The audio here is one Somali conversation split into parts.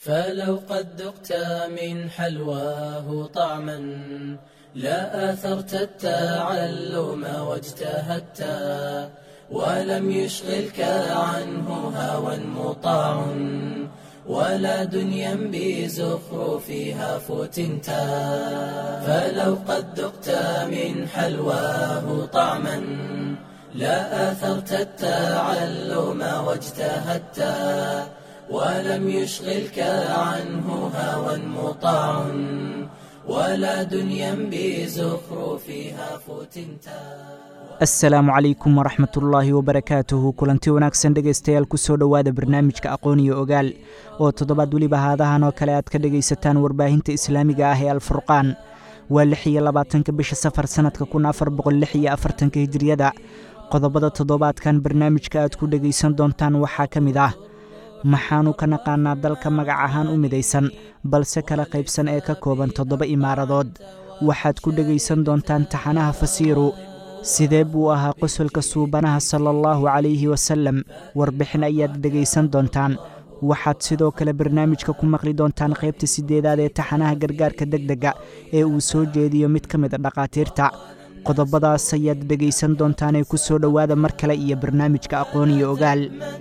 فلو قد ذقت من حلواه طعما لا آثرت التعلم واجتهدت ولم يشغلك عنه هوى مطاع ولا دنيا بزخرفها فتنت فلو قد ذقت من حلواه طعما لا آثرت التعلم واجتهدت ولم يشغلك عنه هوى مطاع ولا دنيا بزخرفها فتنتا asalaamu calaykum waraxmat ullaahi wabarakaatuhu kulanti wanaagsan dhegaystayaal kusoo dhowaada barnaamijka aqoon iyo ogaal oo toddobaad weliba haadahan oo kale aad ka dhegaysataan warbaahinta islaamiga ah ee alfurqaan waa lix iyo labaatanka bisha safar sannadka kun afar boqol lix iyo afartanka hijiriyada qodobada toddobaadkan barnaamijka aad ku dhegaysan doontaan waxaa ka mid ah maxaanu ka naqaanaa dalka magac ahaan u midaysan balse kala qaybsan ee ka kooban toddoba imaaradood waxaad ku dhegaysan doontaan taxanaha fasiiru sidee buu ahaa qosolka suubanaha sala allahu calayhi wasalem warbixin ayaad dhegaysan doontaan waxaad sidoo kale barnaamijka ku maqli doontaan qaybta siddeedaad ee taxanaha gargaarka deg dega ee uu soo jeediyo mid ka mid a dhakhaatiirta qodobadaas ayaad dhegaysan doontaanee ku soo dhowaada mar kale iyo barnaamijka aqoon iyo ogaal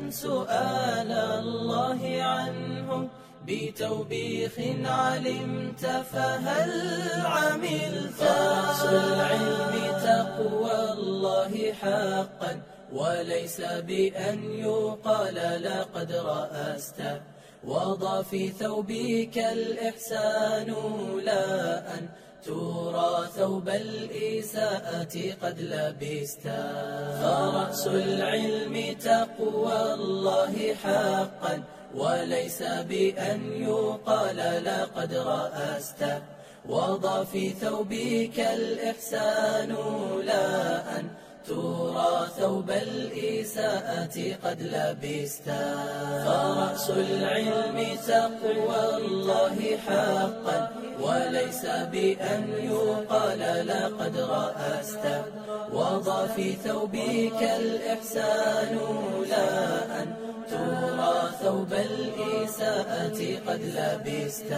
بتوبيخ علمت فهل عملت رأس العلم تقوى الله حقا وليس بأن يقال لقد رأست وضع في ثوبك الإحسان لا أن ترى ثوب الإساءة قد لبست فرأس العلم تقوى الله حقا وليس بأن يقال لقد رأست وضع في ثوبك الإحسان لا أن ترى ثوب الإساءة قد لبست فرأس العلم تقوى الله حقا وليس بأن يقال لقد رأست وضع في ثوبك الإحسان لا أن ترى ثوب الإساءة قد لبست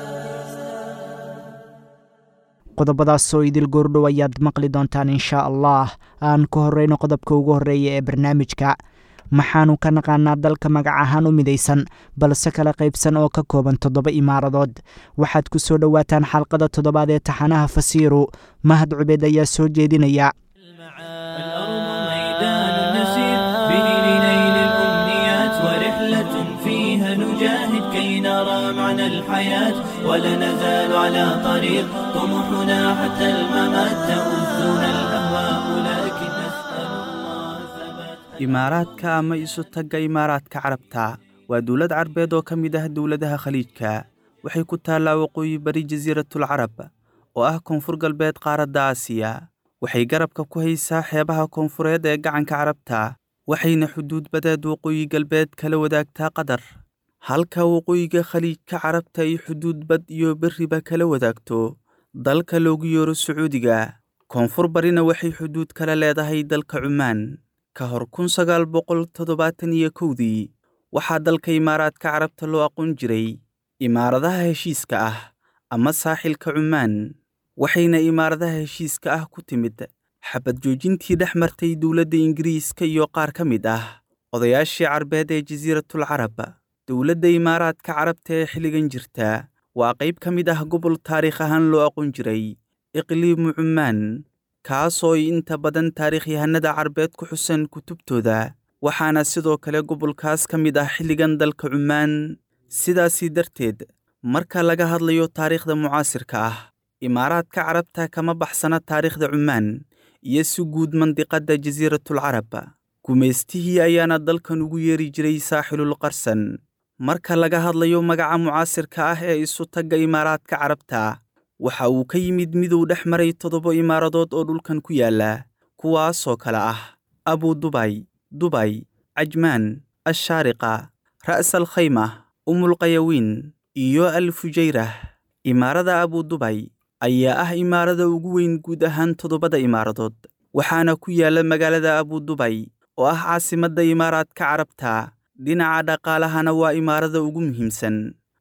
qodobadaasoo idil goordhow ayaad maqli doontaan inshaa allah aan ka horreyno qodobka ugu horreeya ee barnaamijka maxaanu ka naqaanaa dalka magac ahaan u midaysan balse kala qaybsan oo ka kooban toddoba imaaradood waxaad ku soo dhowaataan xalqada toddobaad ee taxanaha fasiiru mahad cubeed ayaa soo jeedinaya نجاهد كي نرى معنى الحياة ولا نزال على طريق طموحنا حتى الممات تؤذنا الأهواء لكن نسأل الله ثبات imaaraadka ama isu tagga imaaraadka carabta waa dowlad carbeed oo ka mid ah dowladaha khaliijka waxay ku taallaa waqooyi bari jasiiratul carab oo ah koonfur galbeed qaaradda aasiya waxay garabka ku haysaa xeebaha koonfureed ee gacanka carabta waxayna xuduud badeed waqooyi galbeed kala wadaagtaa qatar halka waqooyiga khaliijka carabta ay xuduud bad iyo berriba kala wadaagto dalka loogu yeero sacuudiga koonfur barina waxay xuduud kala leedahay dalka cumaan ka hor kun sagaal boqol toddobaatan iyo kowdii waxaa dalka imaaraadka carabta loo aqoon jiray imaaradaha heshiiska ah ama saaxilka cumaan waxayna imaaradaha heshiiska ah ku timid xabad joojintii dhex martay dowladda ingiriiska iyo qaar ka mid ah odayaashii carbeed ee jasiiratul carab dowladda imaaraadka carabta ee xilligan jirta waa qayb ka mid ah gobol taariikh ahaan loo aqoon jiray iqliimu cumaan kaasoo ay inta badan taariikhyahanada carbeed ku xusan kutubtooda waxaana sidoo kale gobolkaas ka mid ah xilligan dalka cumaan sidaasii darteed marka laga hadlayo taariikhda mucaasirka ah imaaraadka carabta kama baxsana taariikhda cumaan iyo si guud mandiqadda jasiiratul carab gumaystihii ayaana dalkan ugu yeeri jiray saaxilul qarsan marka laga hadlayo magaca mucaasirka ah ee isu tagga imaaraadka carabta waxa uu ka yimid miduu dhex maray toddoba imaaradood oo dhulkan ku yaalla kuwaasoo kale ah abu dubay dubay cajmaan ashaariqa ra'sal khayma umulqayawiin iyo al fujayrah imaarada abu dubay ayaa ah imaarada ugu weyn guud ahaan toddobada imaaradood waxaana ku yaalla magaalada abu dubay oo ah caasimadda imaaraadka carabta dhinaca dhaqaalahana waa imaarada ugu muhiimsan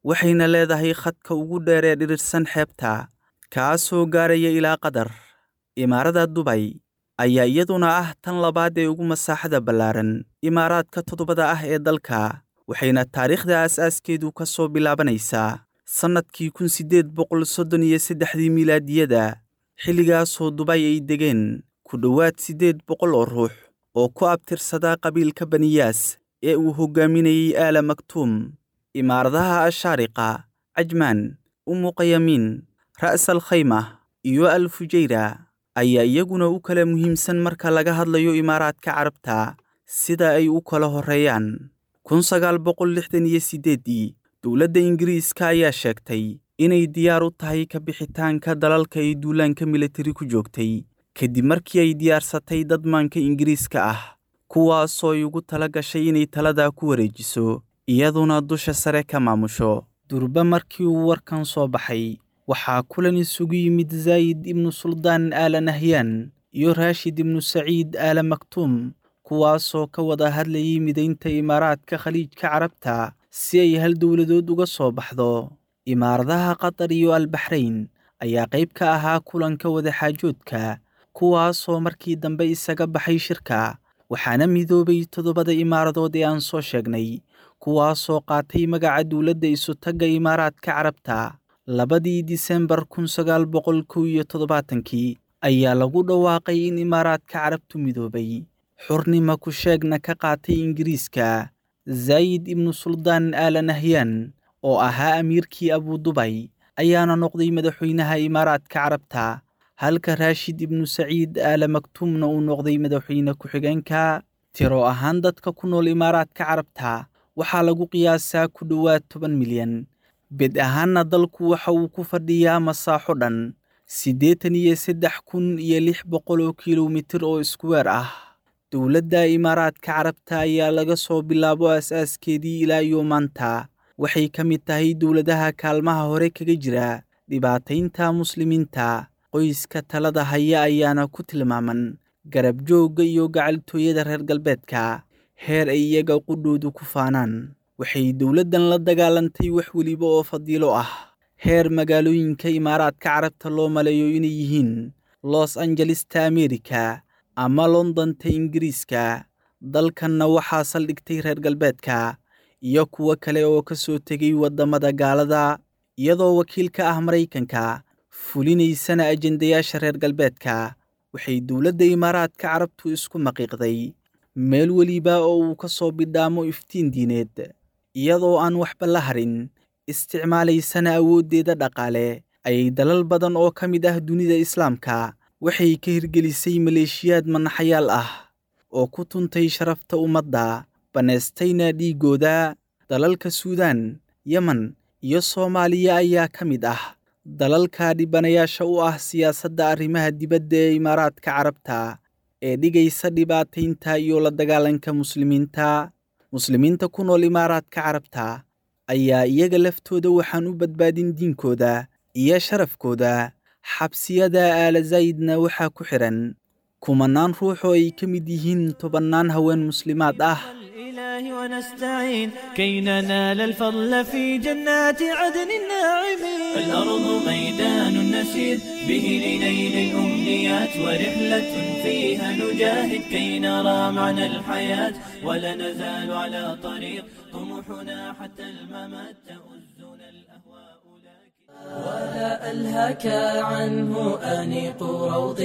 waxayna leedahay khadka ugu dheer ee dhirirsan xeebta kaasoo gaaraya ilaa qatar imaarada dubay ayaa iyaduna ah tan labaad ee ugu masaaxada ballaaran imaaraadka toddobada ah ee dalka waxayna taariikhda aas-aaskeedu ka soo bilaabanaysaa sannadkii kun siddeed boqol soddon iyo saddexdii milaadiyada xilligaasoo dubay ay degeen ku dhowaad siddeed boqol oo ruux oo ku abtirsadaa qabiilka baniyaas ee uu hoggaaminayey aala maktuum imaaradaha ashaariqa cajmaan umuqayamiin ra'sal khayma iyo al fujayra ayaa iyaguna u kala muhiimsan marka laga hadlayo imaaraadka carabta sida ay u kala horreeyaan kun sagaal boqol lixdan iyo siddeeddii dowladda ingiriiska ayaa sheegtay inay diyaar u tahay ka bixitaanka dalalka ay duulaanka militari ku joogtay kadib markii ay diyaarsatay dad maanka ingiriiska ah kuwaasoo ay ugu tala gashay inay taladaa ku wareejiso iyaduna dusha sare ka maamusho durba markii uu warkan soo baxay waxaa kulan isugu yimid zaayid ibnu suldaan aala nahyaan iyo raashid ibnu saciid aala maktuum kuwaasoo ka wada hadlayay midaynta imaaraadka khaliijka carabta si ay hal dowladood uga soo baxdo imaaradaha qatar iyo albaxrayn ayaa qayb ka ahaa kulanka wadaxaajoodka kuwaasoo markii dambe isaga baxay shirka waxaana midoobay toddobada imaaradood ee aan soo sheegnay kuwaasoo qaatay magaca dowladda isutagga imaaraadka carabta labadii disembar kun sagaal boqol kow iyo toddobaatankii ayaa lagu dhawaaqay in imaaraadka carabtu midoobay xurnima ku sheegna ka qaatay ingiriiska zaayid ibnu suldaan aala nahyaan oo ahaa amiirkii abudubay ayaana noqday madaxweynaha imaaraadka carabta halka raashid ibnu saciid aala maktuumna uu noqday madaxweyne ku-xigeenka tiro ahaan dadka ku nool imaaraadka carabta waxaa lagu qiyaasaa ku dhowaad toban milyan bed ahaanna dalku waxa uu ku fadhiyaa masaaxo dhan siddeetan iyo saddex kun iyo lix boqol oo kilomitir oo iskuweer ah dowladda imaaraadka carabta ayaa laga soo bilaabo aas-aaskeedii ilaa iyo maanta waxay ka mid tahay dowladaha kaalmaha hore kaga jira dhibaataynta muslimiinta qoyska talada haya ayaana ku tilmaaman garab joogga iyo gacaltooyada reer galbeedka heer ay iyaga qudhoodu ku faanaan waxay dowladdan la dagaalantay wax weliba oo fadiilo ah heer magaalooyinka imaaraadka carabta loo maleeyo inay yihiin los angelesta amerika ama londonta ingiriiska dalkanna waxaa saldhigtay reer galbeedka iyo kuwo kale oo ka soo tegay waddamada gaalada iyadoo wakiil ka ah maraykanka fulinaysana ajendayaasha reer galbeedka waxay dowladda imaaraadka carabtu isku maqiiqday meel weliba oo uu ka soo bidhaamo iftiin diineed iyadoo aan waxba la harin isticmaalaysana awooddeeda dhaqaale ayay dalal badan oo ka mid ah dunida islaamka waxay ka hirgelisay maleeshiyaad manaxayaal ah oo ku tuntay sharafta ummadda bannaystayna dhiiggooda dalalka suudaan yemen iyo soomaaliya ayaa ka mid ah dalalka dhibanayaasha u ah siyaasadda arrimaha dibadda ee imaaraadka carabta ee dhigaysa dhibaataynta iyo la dagaalanka muslimiinta muslimiinta ku nool imaaraadka carabta ayaa iyaga laftooda waxaan u badbaadin diinkooda iyo sharafkooda xabsiyada aala zaydna waxaa ku xidhan kumanaan ruux oo ay ka mid yihiin tobannaan haween muslimaad ah الإله ونستعين كي ننال الفضل في جنات عدن الناعمين الأرض ميدان نسير به لنيل الأمنيات ورحلة فيها نجاهد كي نرى معنى الحياة ولا نزال على طريق طموحنا حتى الممات تؤزنا الأهواء لكن ولا ألهك عنه أنيق روض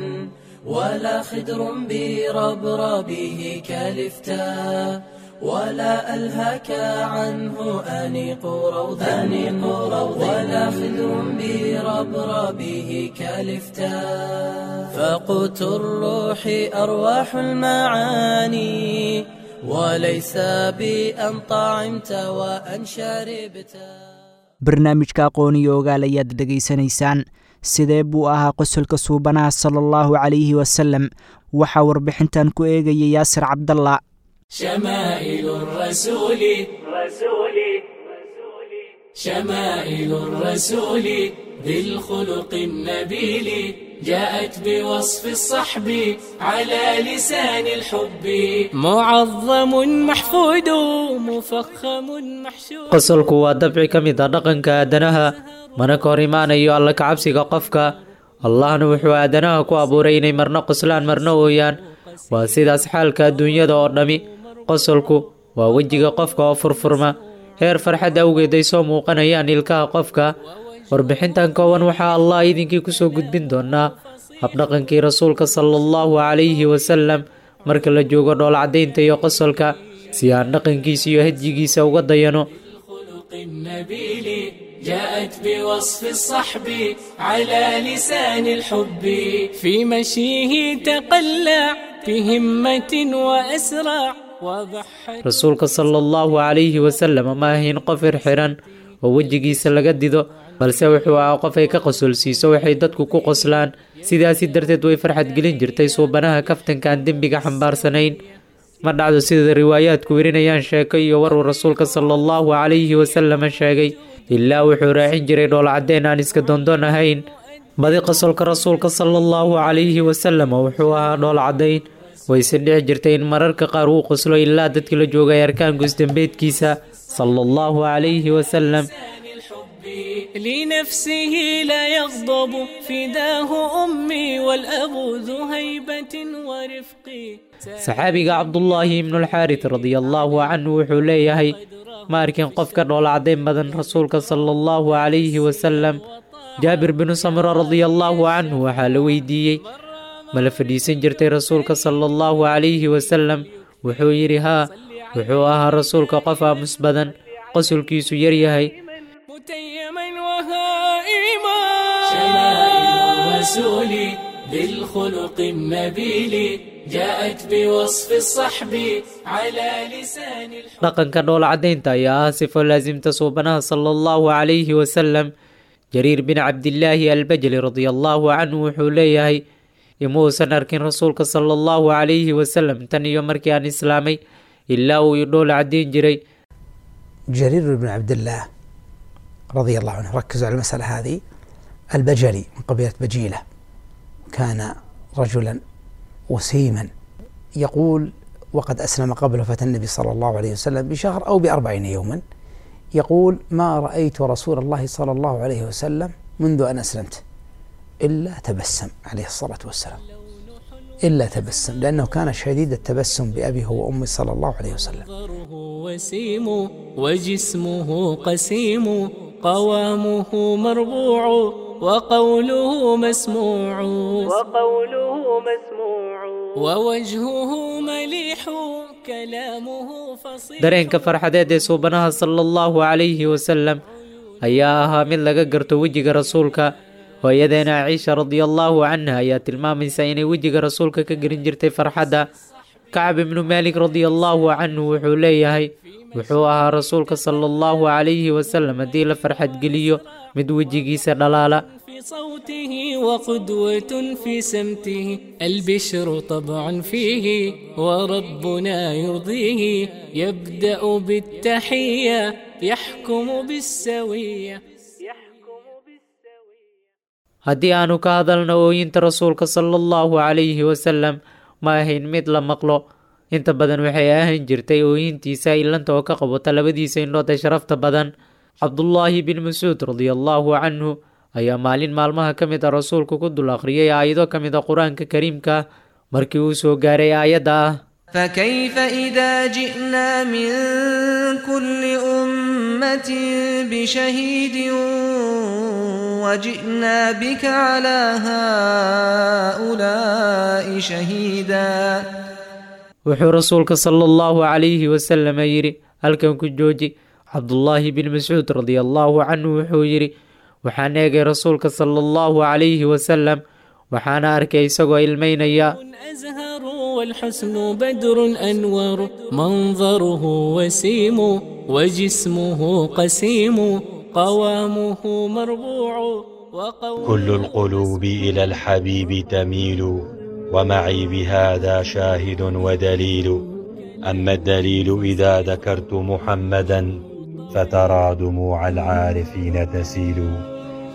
ولا خدر بربربه كالفتاء ولا ألهك عنه أنيق روض أنيق روض ولا خدر بربربه كالفتاء فقوت الروح أرواح المعاني وليس بأن طعمت وأن شربت barnaamijka aqoon iyo ogaal ayaad dhegaysanaysaan sidee buu ahaa qosolka suubanaha sala allahu calayhi wasalem waxaa warbixintan ku eegaya yaasir cabdalla شمائل الرسول شمائل الرسول ذي الخلق النبيل جاءت بوصف الصحب على لسان الحب معظم محفود مفخم محشود qosolku waa dabci ka mid ah dhaqanka aadanaha mana ka hor imaanayo alla kacabsiga qofka allahna wuxuu aadanaha ku abuuray inay marno qoslaan marno ooyaan waa sidaas xaalka adduunyada oo dhammi qosolku waa wejiga qofka oo furfurma heer farxad awgeed ay soo muuqanayaan ilkaha qofka warbixintan koowan waxaa allah idinkii kusoo gudbin doonaa habdhaqankii rasuulka sala allahu calayhi wasalam marka la joogo dhoolcadaynta iyo qosolka si aan dhaqankiisa iyo hadyigiisa uga dayano خلق النبيل جاءت بوصف الصحب على لسان الحب في مشيه تقلع بهمة وأسرع وبحر rasuulka sala allahu calayhi wasalam ma ahayn qof irxiran oo wejigiisa laga dido balse wuxuu ahaa qof ay ka qosolsiiso waxay dadku ku qoslaan sidaasi darteed way farxad gelin jirtay suubanaha kaftanka aan dembiga xambaarsanayn ma dhacdo sida riwaayaadku werinayaan sheeko iyo waruu rasuulka sala allahu calayhi wasalama sheegay ilaa wuxuu raacin jiray dhoolcadeen aan iska doondoon ahayn badi qosolka rasuulka sala allahu calayhi wasalam wuxuu ahaa dhoolcadayn wayse dhici jirtay in mararka qaar uu qoslo ilaa dadkii la joogay arkaan gusdambeedkiisa sala allahu calayhi wasalam الحب لنفسه لا يغضب فداه أمي والأب ذو هيبة ورفق saxaabiga cabdullaahi ibnulxaarit radiallaahu canhu wuxuu leeyahay ma arkin qof ka dhoolcadayn badan rasuulka sala allahu calayhi wasalam jaabir binu samra radiallaahu canhu waxaa la weydiiyey ma la fadhiisan jirtay rasuulka sala allahu calayhi wasalam wuxuu yidhi haa wuxuu ahaa rasuulka qof aamus badan qosolkiisu yaryahay متيما وهائما شمائل الرسول بالخلق النبيل جاءت بوصف الصحب على لسان الحب dhaqanka dhoolcadaynta ayaa ah sifo laasimta suubanaha sala allahu calayhi wasalam jariir bin cabdillaahi albajali radiallaahu canhu wuxuu leeyahay ima uusan arkin rasuulka sala allahu calayhi wasalam tan iyo markii aan islaamay ilaa uu i dhool cadayn jiray جرير بن عبد الله رضي الله عنه ركزوا على المسألة هذه البجلي من قبيلة بجيلة كان رجلا وسيما يقول وقد أسلم قبل وفاة النبي صلى الله عليه وسلم بشهر أو بأربعين يوما يقول ما رأيت رسول الله صلى الله عليه وسلم منذ أن أسلمت إلا تبسم عليه الصلاة والسلام إلا تبسم لأنه كان شديد التبسم بأبيه وأمه صلى الله عليه وسلم منظره وسيم وجسمه قسيم قوامه مربوع وقوله مسموع وقوله مسموع ووجهه مليح كلامه فصيح dareenka farxadeed ee suubanaha sala allahu calayhi wasalam ayaa ahaa mid laga garto wejiga rasuulka hooyadeena ciisha radiallaahu canha ayaa tilmaamaysa inay wejiga rasuulka ka gelin jirtay farxadda kacab ibnu maalik radiallaahu canhu wuxuu leeyahay wuxuu ahaa rasuulka sala allahu calayhi wasalam haddii la farxad geliyo mid wejigiisa dhalaala في صوته وقدوة في سمته البشر طبع فيه وربنا يرضيه يبدأ بالتحية يحكم بالسوية haddii aanu ka hadalno ooyinta rasuulka sala allahu calayhi wasalam ma ahayn mid la maqlo inta badan waxay ahaan jirtay ooyintiisa ilanta oo ka qabata labadiisa indhood ee sharafta badan cabdullaahi bin mascuud radiallaahu canhu ayaa maalin maalmaha ka mid a rasuulku ku dul akhriyay aayado ka mid a qur-aanka kariimka markii uu soo gaaray aayadda ah فكيف إذا جئنا من كل أمة بشهيد وجئنا بك على هؤلاء شهيدا wuxuu rasuulka sala allahu calayhi wasalam yidhi halkan ku jooji cabdullaahi bin mascuud radiallaahu canhu wuxuu yidhi waxaan eegay rasuulka sala allahu calayhi wasalam waxaana arkay isagoo ilmaynaya أزهر والحسن بدر أنور منظره وسيم وجسمه قسيم قوامه مربوع وقوله كل القلوب إلى الحبيب تميل ومعي بهذا شاهد ودليل أما الدليل إذا ذكرت محمدا فترى دموع العارفين تسيل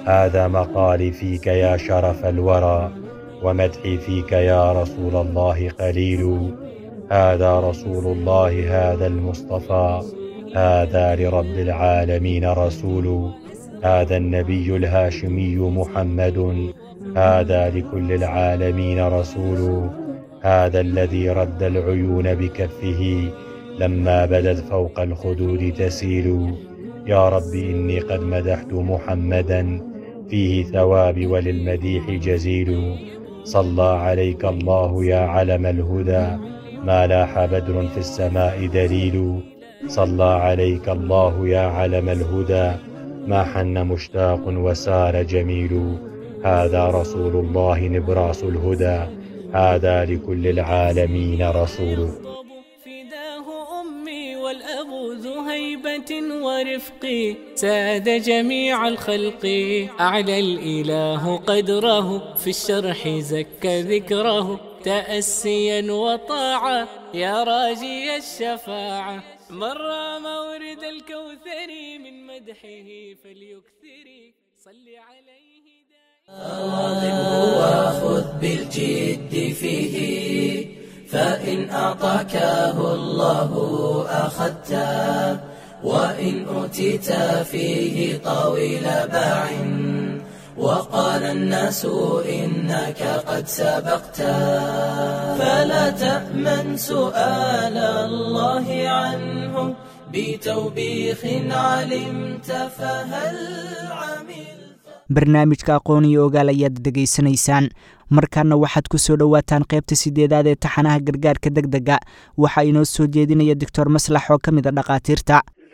هذا مقالي فيك يا شرف الورى ومدحي فيك يا رسول الله قليل هذا رسول الله هذا المصطفى هذا لرب العالمين رسول هذا النبي الهاشمي محمد هذا لكل العالمين رسول هذا الذي رد العيون بكفه لما بدت فوق الخدود تسيل يا رب إني قد مدحت محمدا فيه ثواب وللمديح جزيل صلى عليك الله يا علم الهدى ما لاح بدر في السماء دليل صلى عليك الله يا علم الهدى ما حن مشتاق وسار جميل هذا رسول الله نبراس الهدى هذا لكل العالمين رسول فداه أمي والأب ذو هيبة ورفق ساد جميع الخلق أعلى الإله قدره في الشرح زك ذكره تأسيا وطاعة يا راجي الشفاعة مر مورد الكوثر من مدحه فليكثر صل عليه واظبه وخذ بالجد فيه فإن أعطاكه الله أخذته وإن أوتيت فيه طويل باع وقال الناس إنك قد سبقت فلا تأمن سؤال الله عنه بتوبيخ علمت فهل عملت barnaamijka aqoon iyo ogaal ayaad dhegaysanaysaan markaana waxaad ku soo dhowaataan qaybta sideedaad ee taxanaha gargaarka deg dega waxaa inoo soo jeedinaya doctor maslax oo ka mid a dhakhaatiirta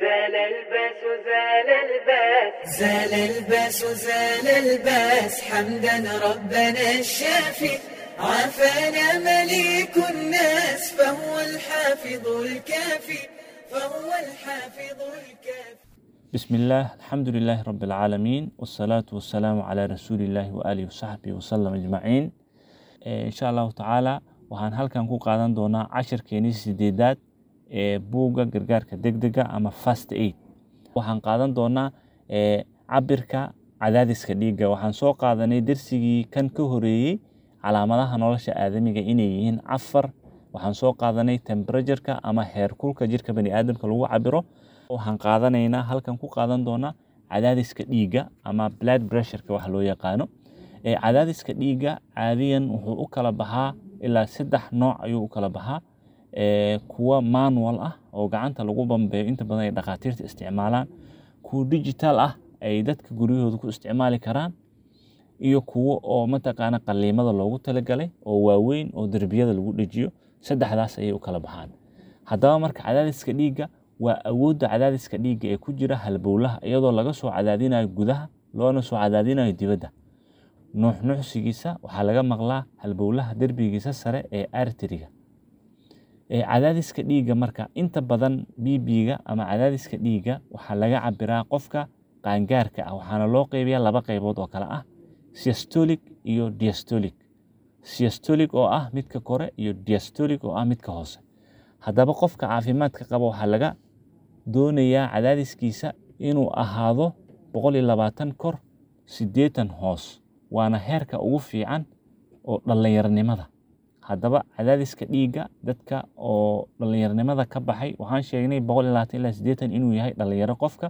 زال الباس زال الباس حمدا ربنا الشافي عافانا مليك الناس فهو الحافظ الكافي فهو الحافظ الكافي بسم الله الحمد لله رب العالمين والصلاة والسلام على رسول الله وآله وصحبه وسلم أجمعين إن شاء الله تعالى waxaan halkan ku qaadan doonaa cashirkeenii sideedaad ee buugga gargaarka degdega ama fast aid waxaan qaadan doonaa cabirka cadaadiska dhiigga waxaan soo qaadanay dersigii kan ka horeeyey calaamadaha nolosha aadamiga inay yihiin afar waxaan soo qaadanay temperatureka ama heerkulka jirka baniaadamka lagu cabiro waxaan qaadanaynaa halkan ku qaadan doonaa cadaadiska dhiigga ama blood pressureka wax loo yaqaano cadaadiska dhiigga caadiyan wuxuu u kala baxaa ilaa saddex nooc ayuu u kala baxaa kuwa manual ah oo gacanta lagu bambeeyo inta badan ay dhakhaatiirta isticmaalaan kuwa digital ah ay dadka guryahooda ku isticmaali karaan iyo kuwo oo mataqaana qaliimada loogu talagalay oo waaweyn oo derbiyada lagu dhejiyo saddexdaas ayay u kala baxaan haddaba marka cadaadiska dhiigga waa awoodda cadaadiska dhiigga ee ku jira halbowlaha iyadoo laga soo cadaadinayo gudaha loona soo cadaadinayo dibadda nuuxnuuxsigiisa waxaa laga maqlaa halbowlaha derbigiisa sare ee arteriga cadaadiska dhiigga marka inta badan bb-ga ama cadaadiska dhiigga waxaa laga cabiraa qofka qaangaarka ah waxaana loo qeybiyaa laba qeybood oo kale ah siastolic iyo diastolic siastolic oo ah midka kore iyo diastolic oo ah midka hoose haddaba qofka caafimaadka qaba waxaa laga doonayaa cadaadiskiisa inuu ahaado boqol iyo labaatan kor siddeetan hoos waana heerka ugu fiican oo dhallinyaronimada haddaba cadaadiska dhiigga dadka oo dhallinyaronimada ka baxay waxaan sheegnay boqol iyo labaatan ilaa siddeetan inuu yahay dhallinyaro qofka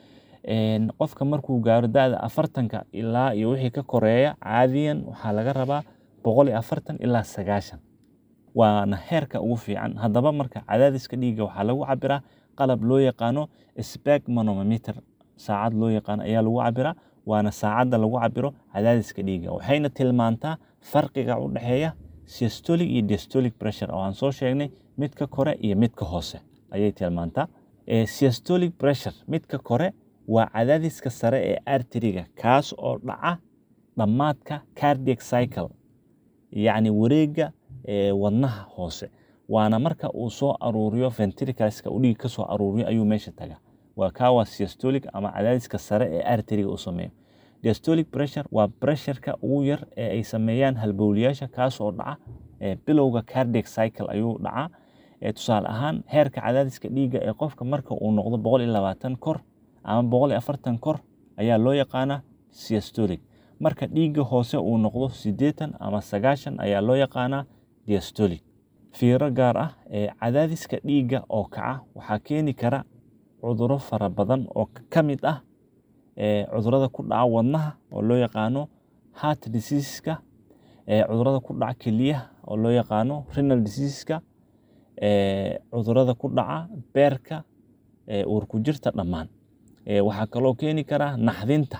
qofka markuu gaaro da-da afartanka ilaa iyo wixii ka koreeya caadiyan waxaa laga rabaa boqol iyo afartan ilaa sagaashan waana heerka ugu fiican haddaba marka cadaadiska dhiigga waxaa lagu cabiraa qalab loo yaqaano spegmanometer saacad loo yaqaano ayaa lagu cabiraa waana saacadda lagu cabiro cadaadiska dhiigga waxayna tilmaantaa farqiga u dhexeeya systolic iyo diastolic pressure oo aan soo sheegnay midka kore iyo midka hoose ayay tilmaantaa systolic pressure midka kore waa cadaadiska sare ee arteriga kaas oo dhaca dhammaadka cardiac cycle yacni wareegga wadnaha hoose waana marka uu soo aruuriyo ventricleska u dhiig ka soo aruuriyo ayuu meesha tagaa waa kaa waa systolic ama cadaadiska sare ee arteriga u sameeyo diastolic pressure waa pressureka ugu yar ee ay sameeyaan halbowliyaasha kaas oo dhaca bilowga cardiac cycle ayuu dhacaa tusaale ahaan heerka cadaadiska dhiigga ee qofka marka uu noqdo boqol iyo labaatan kor ama boqol iyo afartan kor ayaa loo yaqaanaa systolic marka dhiigga hoose uu noqdo siddeetan ama sagaashan ayaa loo yaqaanaa diastolic fiiro gaar ah ee cadaadiska dhiigga oo kaca waxaa keeni kara cuduro fara badan oo ka mid ah cudurada ku dhaca wadnaha oo loo yaqaano heart diseaseska cudurada ku dhaca keliyaha oo loo yaqaano renal diseaseska cudurada ku dhaca beerka uurku jirta dhammaan waxaa kaloo keeni kara naxdinta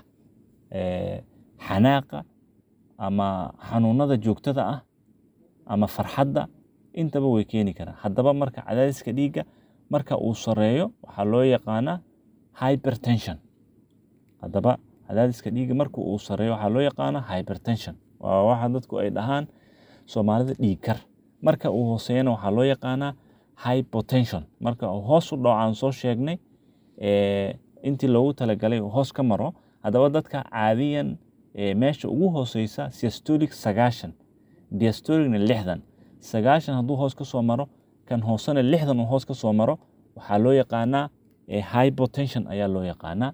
xanaaqa ama xanuunada joogtada ah ama farxadda intaba way keeni karaan haddaba marka cadaadiska dhiigga marka uu sareeyo waxaa loo yaqaanaa hypertension haddaba cadaadiska dhiigga marka uu sareeyo waxaa loo yaqaanaa hypertension waa waxa dadku ay dhahaan soomaalida dhiig kar marka uu hooseeyana waxaa loo yaqaanaa hypotension marka uu hoos u dhaco aan soo sheegnay intii loogu talagalay uu hoos ka maro haddaba dadka caadiyan meesha ugu hooseysa systolic sagaashan diastolicna lixdan sagaashan hadduu hoos ka soo maro kan hoosena lixdan uu hoos ka soo maro waxaa loo yaqaanaa hypotension ayaa loo yaqaanaa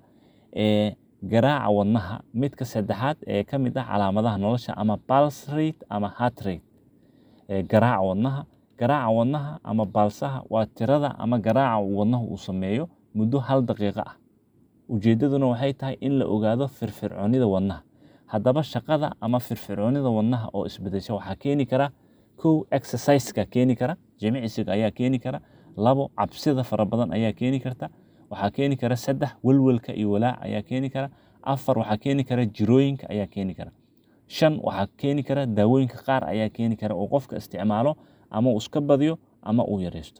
garaaca wadnaha midka saddexaad ee ka mid ah calaamadaha nolosha ama pulse rate ama heart rate garaaca wadnaha garaaca wadnaha ama baalsaha waa tirada ama garaaca wadnaha uu sameeyo muddo hal daqiiqo ah ujeeddaduna waxay tahay in la ogaado firfircoonida wadnaha haddaba shaqada ama firfircoonida wadnaha oo isbedesha waxaa keeni kara kow exerciseka keeni kara jimicsiga ayaa keeni kara labo cabsida fara badan ayaa keeni karta waxaa keeni kara saddex welwelka iyo walaac ayaa keeni kara afar waxaa keeni kara jirooyinka ayaa keeni kara shan waxaa keeni kara daawooyinka qaar ayaa keeni kara oo qofka isticmaalo ama uu iska badiyo ama uu yareysto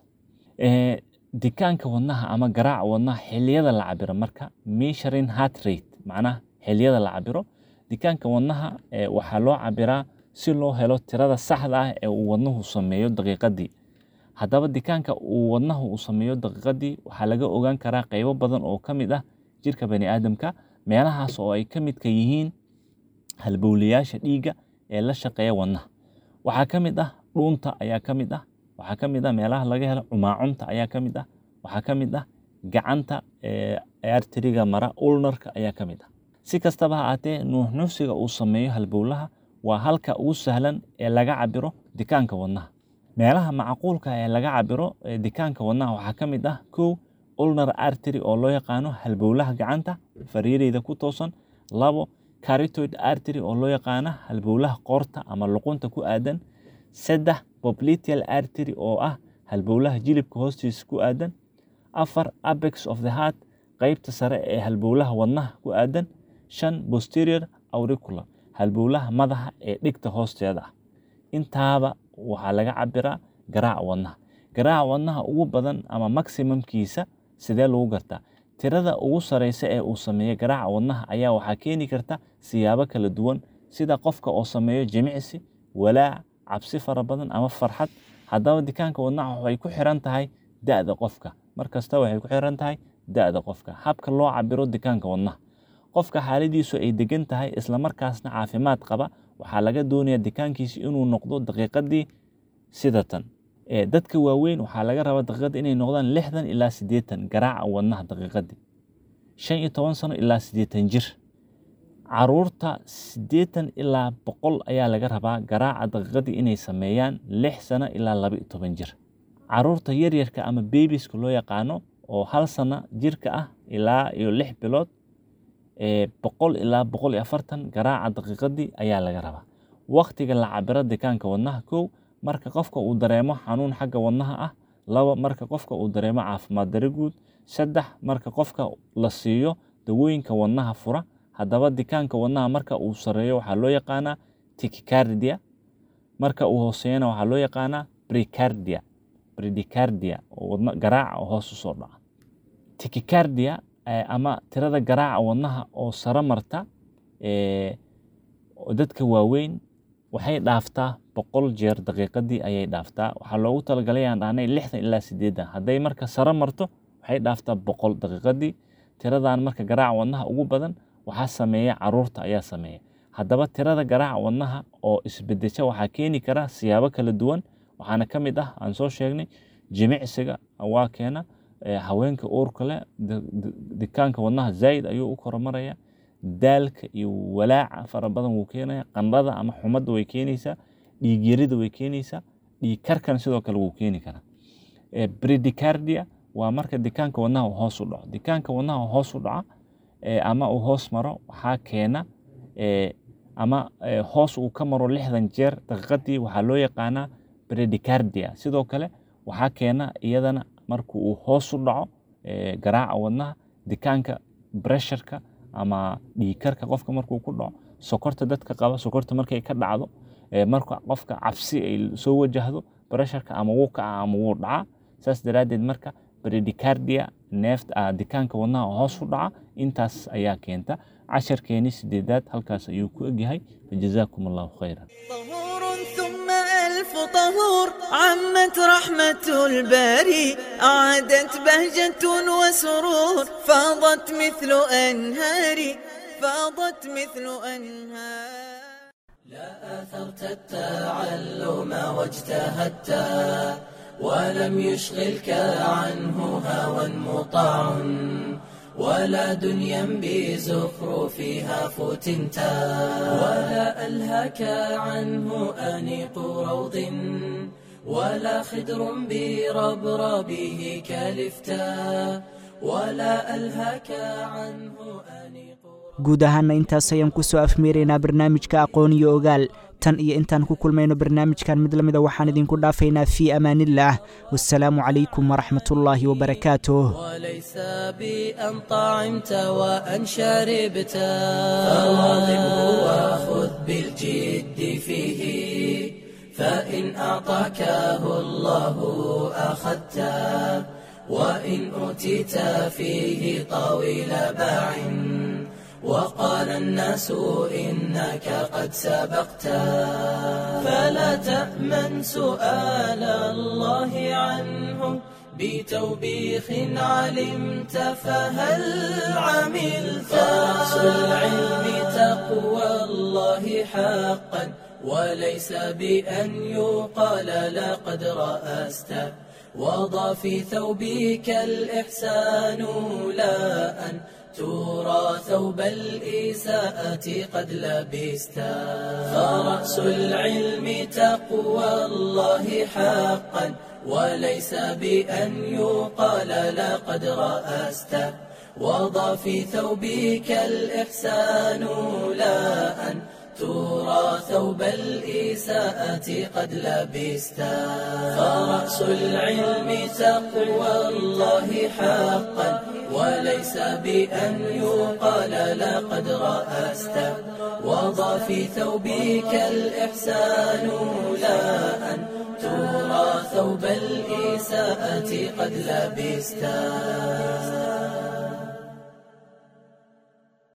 dikaanka wadnaha ama garaaca wadnaha xiliyada la cabiro marka measuring heart rate macnaha xiliyada la cabiro dikaanka wadnaha waxaa loo cabiraa si loo helo tirada saxda ah ee uu wadnuhu sameeyo daqiiqadii haddaba dikaanka uu wadnahu uu sameeyo daqiiqadii waxaa laga ogaan karaa qaybo badan oo ka mid ah jirka bani aadamka meelahaas oo ay ka midka yihiin halbowlayaasha dhiigga ee la shaqeeya wadnaha waxaa ka mid ah dhuunta ayaa ka mid ah waxaa ka mid ah meelaha laga helo cumaacunta ayaa ka mid ah waxaa ka mid ah gacanta arteriga mara ulnarka ayaa ka mid ah si kastaba ha aatee nuuxnuusiga uu sameeyo halbowlaha waa halka ugu sahlan ee laga cabiro dikaanka wadnaha meelaha macquulka ee laga cabiro dikaanka wadnaha waxaa ka mid ah kow ulnar artery oo loo yaqaano halbowlaha gacanta fariireyda ku toosan labo caritoid artery oo loo yaqaano halbowlaha qoorta ama luqunta ku aadan saddex popliteal artery oo ah halbowlaha jilibka hoostiisa ku aadan afar apex of the heart qeybta sare ee halbowlaha wadnaha ku aadan shan posterior auricular halbowlaha madaxa ee dhigta hoosteeda ah intaaba waxaa laga cabiraa garaaca wadnaha garaaca wadnaha ugu badan ama maximumkiisa sidee lagu gartaa tirada ugu sareysa ee uu sameeyo garaaca wadnaha ayaa waxaa keeni karta siyaabo kala duwan sida qofka oo sameeyo jimicsi walaac cabsi fara badan ama farxad haddaba dikaanka wadnaha waxay ku xiran tahay da-da qofka markasta waxay ku xiran tahay da-da qofka habka loo cabiro dikaanka wadnaha qofka xaaladiisu ay degan tahay islamarkaasna caafimaad qaba waxaa laga doonayaa dikaankiisi inuu noqdo daqiiqadii sidatan dadka waaweyn waxaa laga rabaa daqiiqadii inay noqdaan lixdan ilaa siddeetan garaaca wadnaha daqiiqadii shan iyo toban sano ilaa siddeetan jir caruurta siddeetan ilaa boqol ayaa laga rabaa garaaca daqiiqadii inay sameeyaan lix sano ilaa laba iyo toban jir caruurta yaryarka ama bebiska loo yaqaano oo hal sano jirka ah ilaa iyo lix bilood boqol ilaa boqol iyo afartan garaaca daqiiqadii ayaa laga rabaa waktiga la cabiro dikaanka wadnaha kow marka qofka uu dareemo xanuun xagga wadnaha ah laba marka qofka uu dareemo caafimaad dare guud saddex marka qofka la siiyo dawooyinka wadnaha fura haddaba dikaanka wadnaha marka uu sareeyo waxaa loo yaqaanaa tikicardia marka uu hooseeyana waxaa loo yaqaanaa bricardia bridicardia oo wadna garaaca oo hoos usoo dhaca tikicardia ama tirada garaaca wadnaha oo sare marta dadka waaweyn waxay dhaaftaa boqol jeer daqiiqadii ayay dhaaftaa waxaa loogu talagalay aan dhahnay lixdan ilaa sideedan hadday marka sare marto waxay dhaaftaa boqol daqiiqadii tiradan marka garaaca wadnaha ugu badan waxaa sameeya caruurta ayaa sameeya haddaba tirada garaaca wadnaha oo isbedesha waxaa keeni kara siyaabo kala duwan waxaana ka mid ah aan soo sheegnay jimicsiga waa keena haweenka uurka leh dikaanka wadnaha zaid ayuu u koromaraya daalka iyo walaaca fara badan wuu keenaya qandhada ama xumadda way keenaysaa dhiigyarida way keenaysaa dhiig karkan sidoo kale wuu keeni karaa bredicardia waa marka dikaanka wadnaha uu hoos u dhaco dikaanka wadnaha hoos u dhaca ama uu hoos maro waxaa keena ama hoos uu ka maro lixdan jeer daqiiqadii waxaa loo yaqaanaa bredicardia sidoo kale waxaa keena iyadana marka uu hoos u dhaco garaaca wadnaha dikaanka bresharka ama dhiigkarka qofka markuu ku dhaco sokorta dadka qaba sokorta markay ka dhacdo marka qofka cabsi ay soo wajahdo bresharka ama wuu kaca ama wuu dhacaa saas daraaddeed marka bredicardia neefta dikaanka wadnaha hoos u dhaca intaas ayaa keenta casharkeeni sideedaad halkaas ayuu ku egyahay fajazaakum allahu khayran ألف طهور عمت رحمة الباري أعادت بهجة وسرور فاضت مثل أنهار فاضت مثل أنهار لا أثرت التعلم واجتهدت ولم يشغلك عنه هوى مطاع ولا دنيا بزخرفها فتنت ولا ألهك عنه أنيق روض ولا خدر بربربه كلفتا ولا ألهك عنه أنيق guud ahaana intaas ayaan ku soo afmeeraynaa barnaamijka aqoon iyo ogaal tan iyo intaan ku kulmayno barnaamijkan mid la mida waxaan idinku dhaafaynaa fii amaanillaah wasalaamu calaykum waraxmatullaahi wabarakaatuh وليس بأن طعمت وأن شربت فواظبه وخذ بالجد فيه فإن أعطاكه الله أخذته وإن أوتيت فيه طويل باع وقال الناس إنك قد سبقت فلا تأمن سؤال الله عنه بتوبيخ علمت فهل عملت رأس العلم تقوى الله حقا وليس بأن يقال لقد رأست وضع في ثوبك الإحسان لا أن ترى ثوب الإساءة قد لبست فرأس العلم تقوى الله حقا وليس بأن يقال لقد رأست وضع في ثوبك الإحسان لا أن ترى ثوب الإساءة قد لبست فرأس العلم تقوى الله حقا وليس بأن يقال لقد رأست وضع في ثوبك الإحسان لا أن ترى ثوب الإساءة قد لبست